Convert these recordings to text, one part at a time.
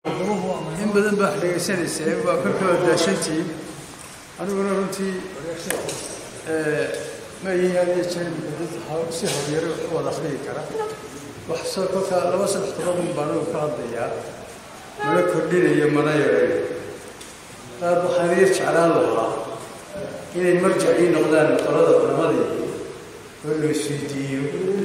in badan baa dhegaysanaysaa waa kolkaba daashantii aniguna runtii ma yihiin had iyo jeer dad si horyaro u wada akhriyi kara wax soo kolka laba saddex toban baan anigu ka hadlayaa mana kordhinayo mana yareeyo qaar waxaan yar jeclaan lahaa inay marjac ii noqdaan qolada culamadii oo la isweydiiyo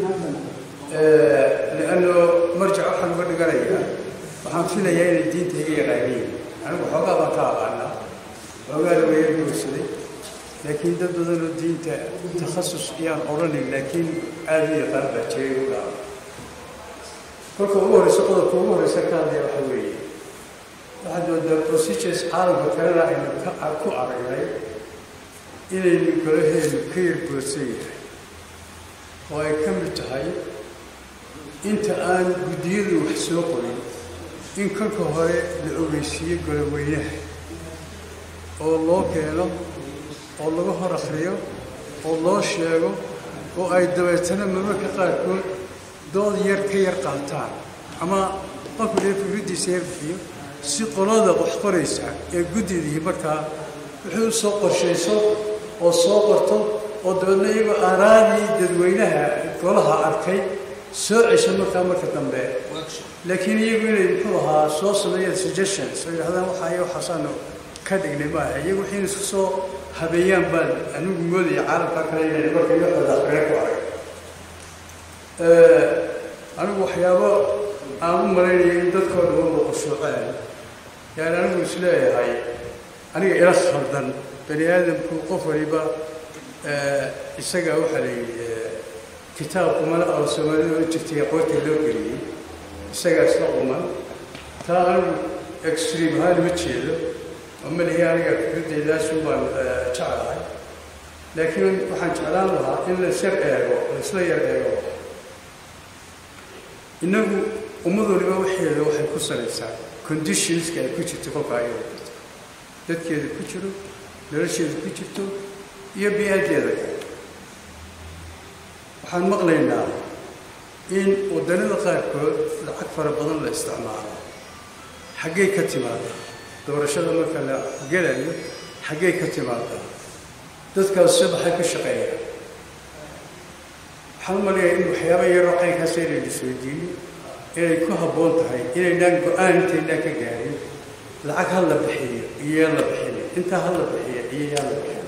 lianno marjac waxaan uga dhiganayaa waxaan filayaa inay diinta iga yaqaaniin anigu xoogaa baan ka aqaanaa xoogaana waya guursaday laakiin dad badanoo diinta takhasus iyaan odhanin laakiin aada u yaqaan baa jiray u dhaca kolka ugu horreysa qodobka ugu horreysa ka hadlaya waxa weeye waxaad moodaa procedures caalamka kalena aynu ku aragnay inaynu golaheenu ka yargoodsan yahay oo ay ka mid tahay inta aan guddiyadu wax soo qorin in kolka hore la ogeysiiyo goloweynaha oo loo keeno oo laga hor akhriyo oo loo sheego oo ay dabeetana marmarka qaarkood dood yar ka yar qaataan ama qofku dee fikraddiisa yar bixiyo si qolada wax qoraysa ee guddidii markaa wuxuu soo qorshayso oo soo qorto oo dabeedna iyagoo aaraadii dadweynaha golaha arkay soo cesho markaa marka dambe laakiin iyagu inay muxuu ahaa soo sameeyeen suggestions oo yidhahdaan waxaa iyo waxaasaanu ka dhignay maaha iyagu waxayna isku soo habeeyaan baan anigu moodaya caalamka kale inay marka yoxooda akhriya ku arag anigu waxyaabo aan u malaynayo in dadkoo dhan waba qushuuceen yaani anigu isleeyahay aniga ila khaldan bani aadamku qof waliba isaga waxaa la yidhi kitaab umana oo soomaalida oo jirtay aqoonta loo geliyey isagaa isla quman taa anigu extream ahaan ma jeedo oo malihi aniga fikraddeedaasun baan jeclahay laakiin waxaan jeclaan lahaa in la isyar eego la isla yar eego innagu ummad waliba waxeeda waxay ku salaysaa conditionska ay ku jirto kolka ayada jirto dadkeeda ku jiro nolosheeda ku jirto iyo bi-aaddeeda kale waxaan maqlaynaa in waddanada qaarkood lacag fara badan la isticmaalo xaggay ka timaada doorashada marka la gelayo xaggay ka timaada dadkaas se maxay ka shaqeeyaan waxaan u maleeyaa in waxyaaba yaroo caynkaas inaynu isweydiino inay ku habboon tahay inaynaan go-aan intaynaan ka gaarin lacag ha la bixiyo iyo yaan la bixinin intaa ha la bixiyo iyo yaan la bixin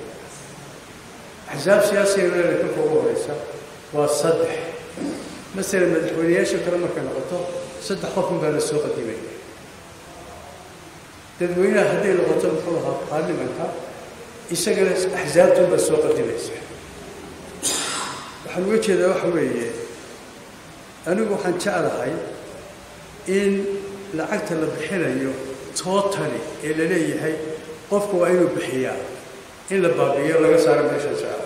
axsaab siyaasiga leela kolka ugu horeysa waa saddex masalan madaxweyneyaasha kale markay noqoto saddex qofun baa la soo qadimaya dadweynaha hadday noqoto muxuu ahaa baarlimanka isagana axsaabtun baa soo qadimaysa waxaan uga jeedaa waxa weeye anigu waxaan jeclahay in lacagta la bixinayo tootali ee la leeyahay qofka waa inuu bixiyaa in la baabi'iyo laga saaro meesha jecla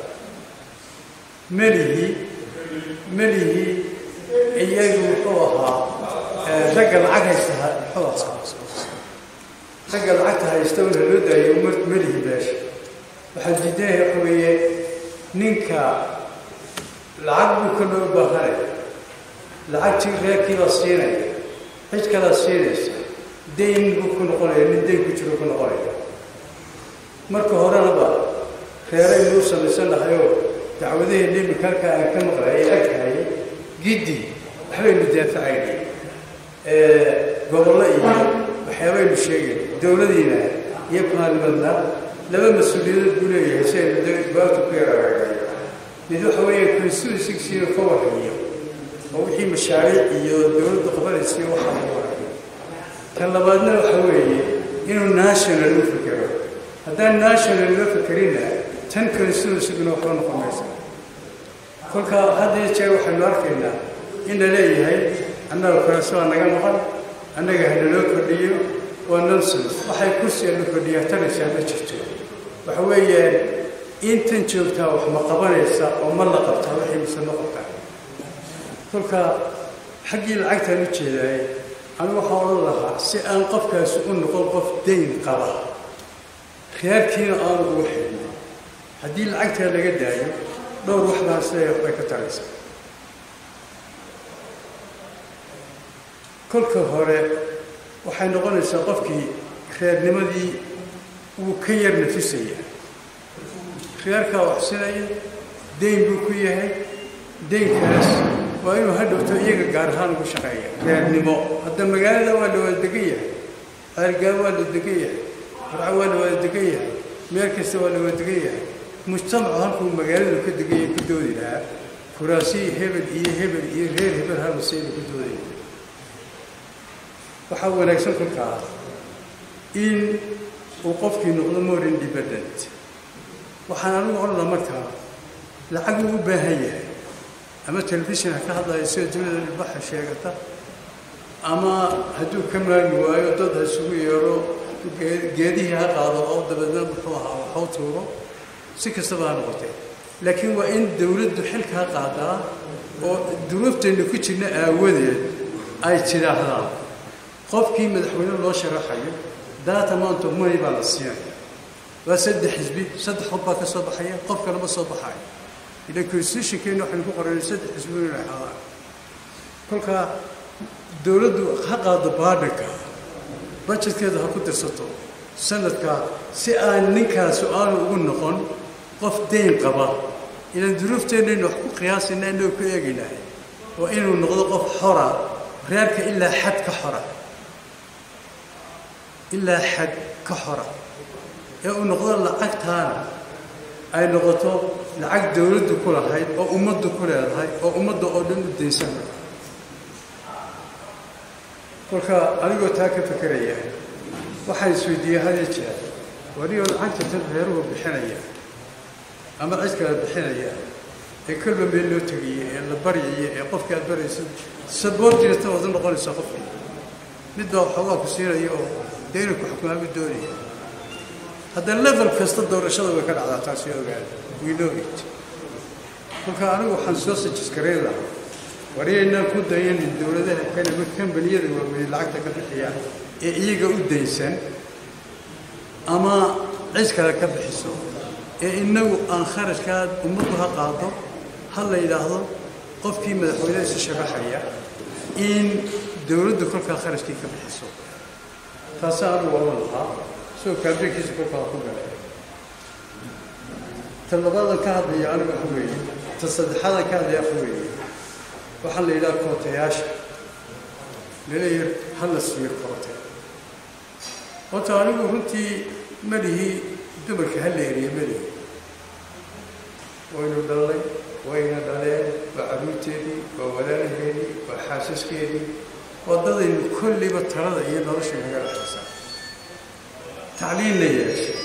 melihii melihii iyagu muxuu ahaa ragga lacag haysta muxuu ahaa ragga lacagta haysta un haloo daayo melihii meesha waxaan diidanahay waxa weeye ninka lacag buu ka loo baahanaya lacagtii reerkii la siinaya cid kalaa siinaysa dayn buu ku noqonaya nin dayn ku jiro ku noqonaya marka horenaba reeraynu u samaysan lahayoo dacwadaheenna iminka halkaa aan ka maqlay ay agtahay giddi waxbaynu daafacaynay gobollo iyo waxyaabaynu sheegay dowladiina iyo baarlimadna laba mas-uuliyadood buu leeyahay si aynu jawaabta ku yaragaagay mid waxa weeye constituencygiina ka warhayo oo wixii mashaariic iyo dowladda qabanaysiiyo waxaa lagu warhayo tan labaadna waxa weeye inuu national u fikero haddaan national loo fikerinna tan constituencyguna waxba noqon maysa kolka hadda iyo jeer waxaynu arkaynaa in la leeyahay annaga koreso waa naga maqan annaga hanaloo kordhiyo waa nonsense waxay kursiga la kordhiyaa tanaysaa ma jirto waxa weeyaan intan joogtaa wax ma qabanaysa oo ma la qabtaa waxay mise ma qabtaa kolka xaggii lacagtaan u jeedaaye anigu waxaa odhan lahaa si aan qofkaasi u noqon qof dayn qaba khiyaarkiina aanu ugu xidhnay haddii lacagtaa laga daayo dhowr wax baan siday waxbay ka taraysaa kolka hore waxay noqonaysaa qofkii reernimadii wuu ka yar nafisaya reerkaa waxsinaya dayn buu ku yahay daynkaas waa inuu hadhowto iyaga gaar ahaan ugu shaqeeya reernimo hadda magaalada waa la wada degan yahay ceelgaab waa la degan yahay farco waa la wada degan yahay meel kasta waa la wada degan yahay mujtamacu halkuu magaaladu ka degan yahay ku doodi lahaa kuraasiyi hebel iyo hebel iyo reer hebel halmaseyna ku doodaya waxaa wanaagsan kolkaa in uu qofkii noqdo more independent waxaan anigu odhanaa markaa lacag uu u baahan yahay ama telefishin ha ka hadlaya sida dunida ilbaxa sheegata ama hadduu ka maagi waayo dad ha isugu yeero geedihii ha qaado oo dabeedna muxuu ahaa waxu tuuro si kastaba ha noqotee laakiin waa in dawladdu xilkaa qaadaa oo duruuftaynu ku jirna aawadeed ay tidhaahdaan qofkii madaxweyne loo sharaxayo data amount of money baa la siinaya waa saddex xisbi saddex qof baa ka soo baxaya qof kalema soo baxayo ila constitutionkeena waxaynu ku qoranay saddex xisbi inay ahaadaan kolkaa dawladdu ha qaado baadhanka bajetkeeda ha ku dirsato sanadkaa si aan ninkaasu aanu ugu noqon qof dayn qaba inaan duruufteenaynu wax ku qiyaasayna inagoo ku eegaynahay waa inuu noqdo qof xora reerka ilaa xad ka xora ilaa xad ka xora ee uu noqdo lacagtaana ay noqoto lacag dawladdu ku lahayd oo ummaddu ku leedahay oo ummadda oo dhan u daysan kolka anigoo taa ka fekeraya waxaan isweydiiyey hadiyo jeer wariyoo lacagta tan reeruhu bixinaya ama cid kale bixinaya ee kolba meel loo tegaya ee la baryaya ee qofkii aad barayso saboortiinata wada noqonaysa qofkii mid baa waxoogaa ku siinaya oo dee inuu ku xukumaami doonaya hadda level kasta doorashada way ka dhacdaa taasi ogaada we know it kolka anigu waxaan soo sajisgareyn lahaa wariyaynaan ku dayanin dowladaha kale ma kambaniyada waaweyn lacagta ka bixiyaan ee iyaga u daysan ama cid kale ka bixiso ee inagu aan kharashkaa ummaddu ha qaado ha la yidhaahdo qofkii madaxweynehiisa sharaxaya in dowladdu kolkaa kharashkii ka bixiso taasa anigu oran lahaa isagoo kaabinkiisa kolkaa ku galay ta labaadan ka hadlaya anigu waxa weeye ta saddexaadan ka hadlaya waxa weeye waxaa la yidhaha kootayaasha laleeyahay ha la siiyo koote horta anigu runtii malihii dumarka ha la eriye malihi waynu dhalnay wayna dhaleen waa carruurteedii waa walaalaheedii waa xaasaskeedii waddadaynu kolliba talada iyo nolosha naga dhexaysaa tacliinna yeeshay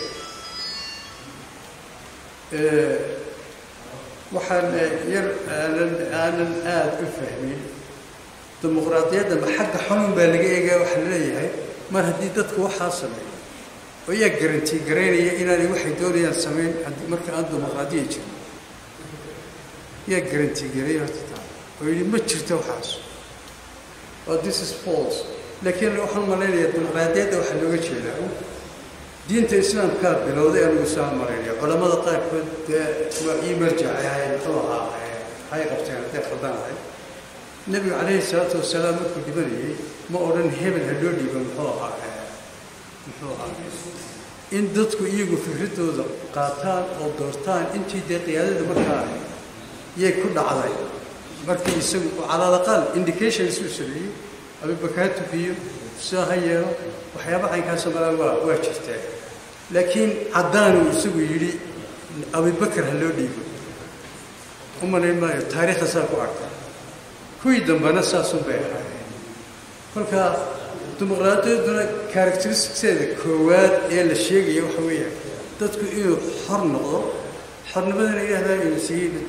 waxaan yar aanan aanan aada u fahmin dimuqraadiyadda ma xagga xunun baa laga eegaya waxaa laleeyahay mar haddii dadku waxaa sameeyo oo yaa garantii garaynaya inaanay waxay doonayaan samayn marka aan dimuqraadiya jirin yaa garantii gareeya horta taa oo yidhi ma jirto waxaas oo this is false laakiin waxaan malaynayaa dimuqraadiyadda waxaa looga jeedaa diinta islaamkaa bilowday anigu saan maraynaya culamada qaarkood dee waa ii marjacay ahay muxuu ahaa hay qabteen hadday khaldan ahay nebigu calayhi salaatu wasalaam markuu dhibanayay ma odhan hebel ha loo dhiibo muxuu ahaa muxuu ahaa in dadku iyagu fikradooda qaataan oo doortaan intii dee qiyaadada markaa yay ku dhacday markii isagu calaalaqaal indications uu sameeyey abibakaar tukiyo sidaa ha yeelo waxyaaba caynkaasa malaa waa waa jirtaa laakiin caddaanuu isagu yidhi abibakar ha loo dhiibo u malayn maayo taariikhda saa ku arka kuwii dambena saasun bay ahaayeen kolka dimuqraadiyadduna characteristicskeeda koowaad ee la sheegaya waxa weeyaan dadku inuu xor noqdo xornimadana ilaahdaa inuu siiyey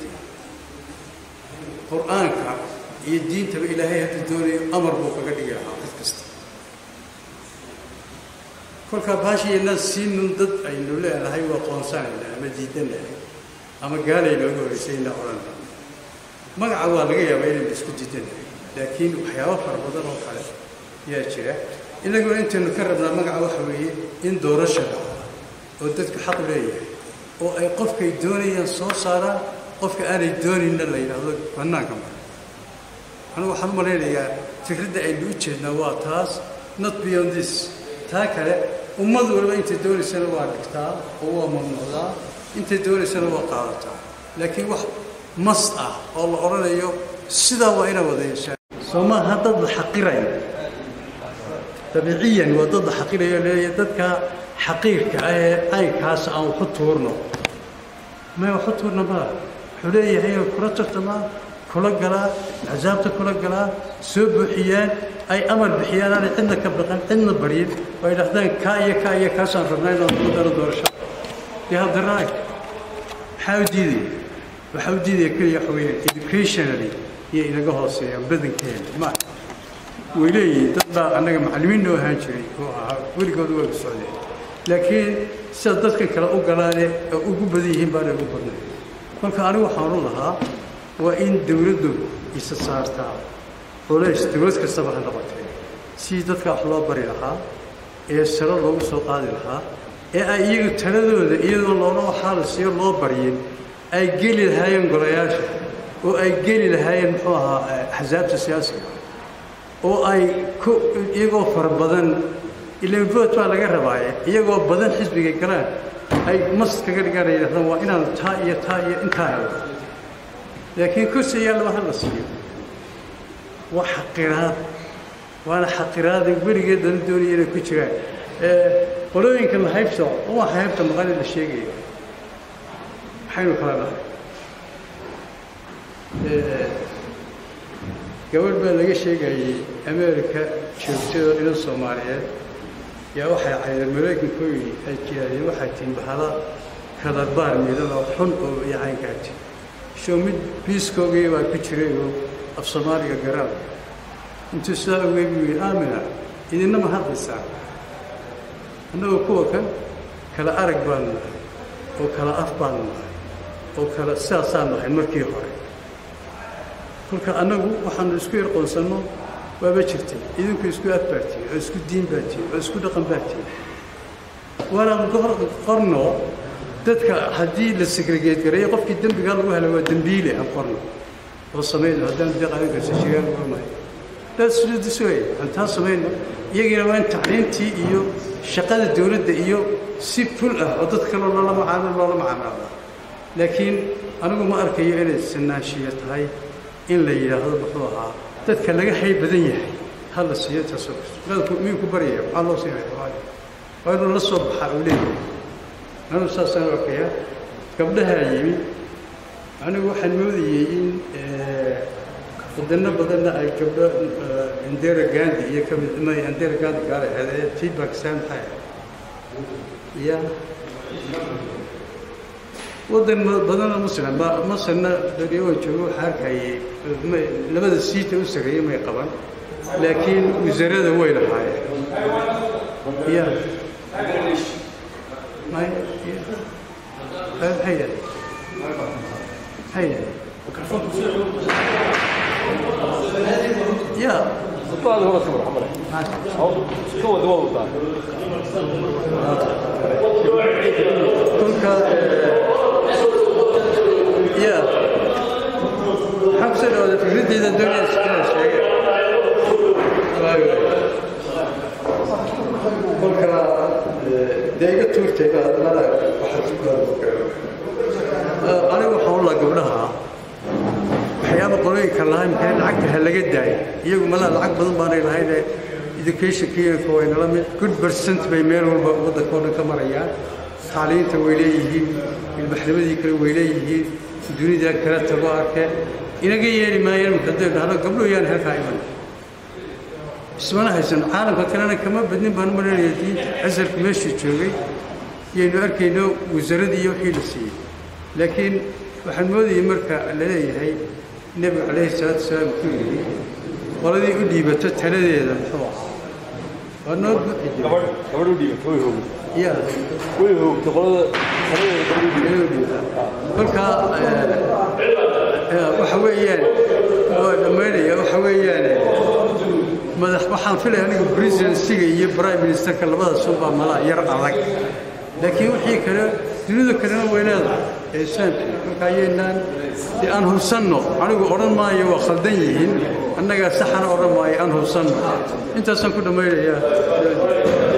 qur-aanka iyo diintaba ilaahay hadduu doonayo amar buu kaga dhigi lahaa cid kasta kolkaa baashiyaynaan siinun dad aynu leenahay waa qoonsanayna ama diidanahay ama gaalay nooga horreysayna odhanna magaca waa laga yaabaa inaynu isku diidanahay laakiin waxyaabo fara badan oo kale yaa jira inaguna intaynu ka rabnaa magaca waxa weeye in doorasha dhaco oo dadku xaq leeyahay oo ay qofkay doonayaan soo saaraan qofka aanay doonayna la yidhaahdo bannaanka mara anigu waxaan u malaynayaa fikradda aynu u jeednaa waa taas not beyond this taa kale ummad waliba intay doonaysana waa dhigtaa oo waa mamnuucdaa intay doonaysana waa qaadataa laakiin wax mas ah oo la odhanayo sidaa waa ina wada yeeshaan soomaaha dad la xaqirayo dabiiciyan waa dad la xaqirayo leeya dadka xaqiirka ah ee caynkaas aan waxu tuurno may waxu tuurna maa wuxuu leeyahay kula tartamaa kula galaa axsaabta kula galaa soo buuxiyaan ay amar bixiyaan aanay cidna ka baqan cidna baryin oo ay dhahdaan kaa iyo kaa iyo kaasaan rabnaa inaan ku daro doorasho dee haddaraag maxaa u diidaya waxaa u diidaya keliya waxa weeyaan educationally iyo inaga hooseeyaan badankeena ma way leeyihiin dad baa annaga macallimiin noo ahaan jiray oo ahaa weligooda waa socdeen laakiin sida dadkan kale u galaane oo ugu badan yihiin baanay ugu badnay kolka anigu waxaan u lahaa waa in dawladdu isa saartaa culays dawlad kastaba ha noqotee sidii dadka wax loo bari lahaa ee saro loogu soo qaadi lahaa ee ay iyagu taladooda iyadoo loola waxaa la siiyo loo baryin ay geli lahaayeen golayaasha oo ay geli lahaayeen muxuu ahaa axsaabta siyaasiga oo ay ku iyagoo fara badan ilan vote baa laga rabaaye iyagoo badan xisbiga galaan ay mas kaga dhigaan ay yidhahdaan waa inaan taa iyo taa iyo intaa helo laakiin kursi ayaa laba hal la siiyo waa xaqiraad waana xaqiraada weligeed lala doonaya inay ku jiraan qolooyinka la haybta waa haybta maqani la sheegaya maxaynu kala dhahay gabadh baa laga sheegayey america joogtado inan soomaaliyeed yaa waxay caydeen maraykankooyi ay jiraadeen waxay tihin bahala kala baar midan oo xun oo yacaynkaati show mid biiskoogii baa ku jiray oo af soomaaliga garaan intuu sidaa ogey buu yidhi aamina idinama hadlaysaa annagoo kuwa kan kala arag baanu nahay oo kala af baanu nahay oo kala sidaasaan nahay markii hore kolka annagu waxaanu isku yarqoonsanno waaba jirtay idinku isku af baartiin oo isku diin baartiin oo isku dhaqan baartiin waanaan qorno dadka haddii la segregeed gareeyo qofkii dembigaa lagu hela waa dembiile aan qorno oo samayno haddaan dee qaadan karsa shigaan qornayo daasudis wey aan taa samayno iyagiina waa in tacliintii iyo shaqada dawladda iyo si ful ah oo dad kaloo loola macaamil loola macaamilada laakiin anigu ma arkayo inay sinaanshiya tahay in la yidhaahdo muxuu ahaa dadka laga hay badan yahay ha la siiyo taasoo dadku miyuu ku baryaya maxaa loo siinaya waa inuu la soo baxaa uu leeyahay anigu saasaan arkaya gabdhahaa yimi anigu waxaan moodayey in wadano badanna ay gabdho indera gandi iyo ka mid ma indera gandi gaala ahayd tii bakistan maxay ya waddan badanoo muslim ba masarna berioo joogo waxaa arkayay labada siita u sareeyey may qaban laakiin wasarada way lahaayeen ya may maxay yahay maxay yahay ya Tutto ora sembra, amore. Come devo votare? kolka ya maxaa kusoo dhawada fikradeyda doonaysa inaan sheege kolka dee iga tuurtayba hadalada waxaa ku anigu waxaan u laha gabdhaha waxyaaba qolooyinka lahaa imkane lacagta ha laga daayo iyagu malaa lacag badan baanay lahayne educationkiiyanka waynala mid good percent bay meel walba waddanka oo dhan ka marayaan taaliinta way leeyihiin ilbaxnimadii kale way leeyihiin dunida kale tago arke inaga yeeli maayaan haday dhahdo gabdhuhu yaan halkaa iman ismana haysan caalamka kalena kama badnin baan maranaya diinta casarka meeshuu joogay yaynu arkayno wasaaradii iyo wixii la siiyey laakiin waxaan moodayay marka la leeyahay nebigu calayhi salaatu wasalaam wuxuu yidhi qoladii u dhiibato taladeeda muxuu ah waa noo buuxi jira Gabadh gabadh u dhiibay way hoogay. ya Way hoogtay qolada qoladeeda gabadh u dhiibay. kolka waxa weeyaan waa dhammaynaya waxa weeyaan madax waxaan filaya aniga presidensiga iyo prime ministerka labadaas unbaa malaa yar adag laakiin wixii kale dunida kalena way leedahay ee islaamka marka ayaynaan dee aan hubsanno anigu odhan maayo waa khaldan yihiin annagaa saxana odhan maayo aan hubsanno intaasaan ku dhammaynayaa